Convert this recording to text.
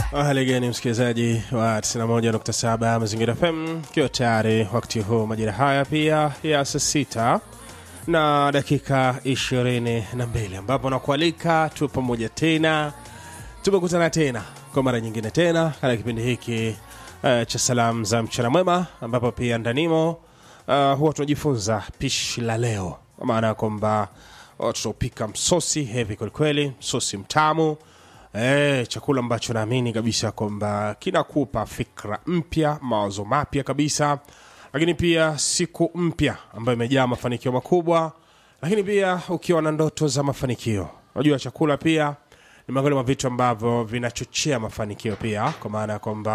Hali gani msikilizaji wa 91.7 Mazingira FM, ikiwa tayari wakati huu majira haya pia ya saa sita na dakika 22 ambapo nakualika tu pamoja tena, tumekutana tena kwa mara nyingine tena katika kipindi hiki uh, cha salamu za mchana mwema, ambapo pia ndanimo uh, huwa tunajifunza pishi la leo, kwa maana ya kwamba uh, tutaupika msosi hevi kwelikweli, msosi mtamu Eh, chakula ambacho naamini kabisa kwamba kinakupa fikra mpya, mawazo mapya kabisa, lakini pia siku mpya ambayo imejaa mafanikio makubwa, lakini pia ukiwa na ndoto za mafanikio. Unajua chakula pia ni miongoni mwa vitu ambavyo vinachochea mafanikio pia, kwa maana ya kwamba